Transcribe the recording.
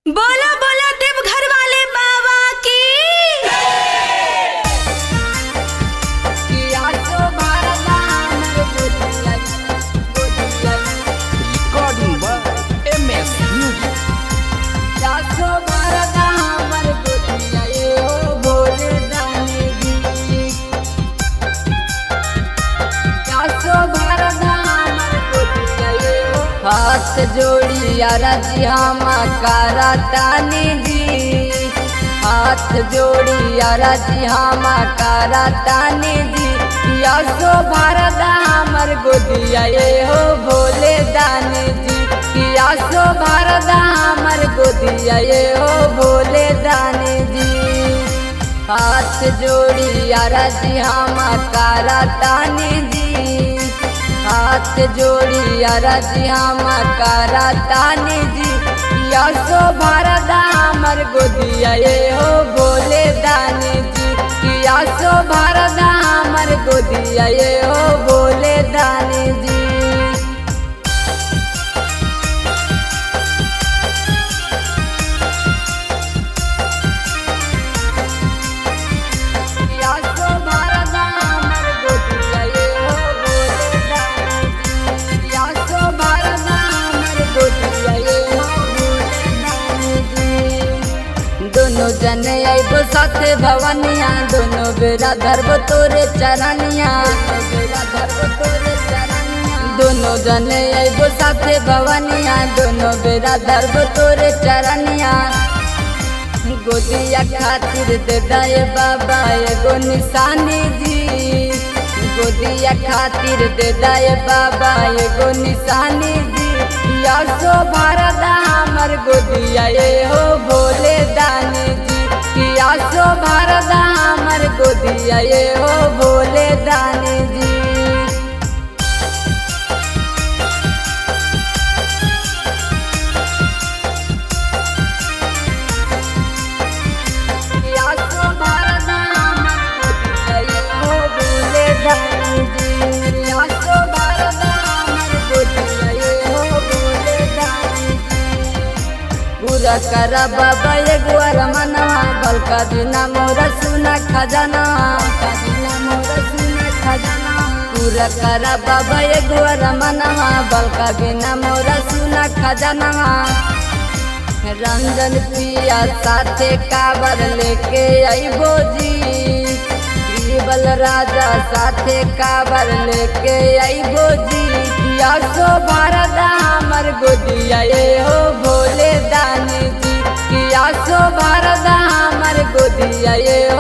बोला बोला देवघर वाले बाबा की Recording by MS Music. हाथ जोड़ी अरजी हम करा तानी जी हाथ जोड़ी अरजी हम करा तानी जी यसो भारत हमर गोदिया ये हो भोले दानी जी यसो भारत हमर गोदिया ये हो भोले दानी जी हाथ जोड़ी अरजी हम करा तानी जी हाथ जोड़ी अरजी हम करा तानी जी यसो भारत हमर गोदिया ये हो भोले दानी जी यसो भारत हमर गोदिया ये हो भोले दानी जी यसो भारत हमर गोदिया ये हो भोले दानी जी यसो भारत हमर गोदिया ये हो भोले दानी जी दोनों जने आइबो साथे भवनिया दोनों बेरा धरबो तोरे चरनिया बेरा धरबो तोरे चरनिया दोनों जने आइबो साथे भवनिया दोनों बेरा धरबो तोरे चरनिया गोदिया खातिर दे दाए बाबा एगो निशानी जी गोदिया खातिर दे दाए बाबा एगो निशानी जी यसो भारत हमर गोदिया ये हो भोले दानी जी यसो भारत हमर गोदिया ये हो भोले दानी जी यसो भारत हमर गोदिया ये हो भोले दानी जी यसो भारत हमर गोदिया ये हो भोले दानी जी पूरा कर बाबा एगो मनवा बलका बिना मोरा सुना खजाना बिना मोरा सुना खजाना पूरा कर बाबा एगो मनवा बलका बिना मोरा सुना खजाना रंजन पिया साथे काबर लेके आइबो जी बीरबल राजा साथे काबर लेके आइबो जी यसो भारत हमर गोदिया ये हो भोले दानी जी यसो भारत हमर गोदिया ये हो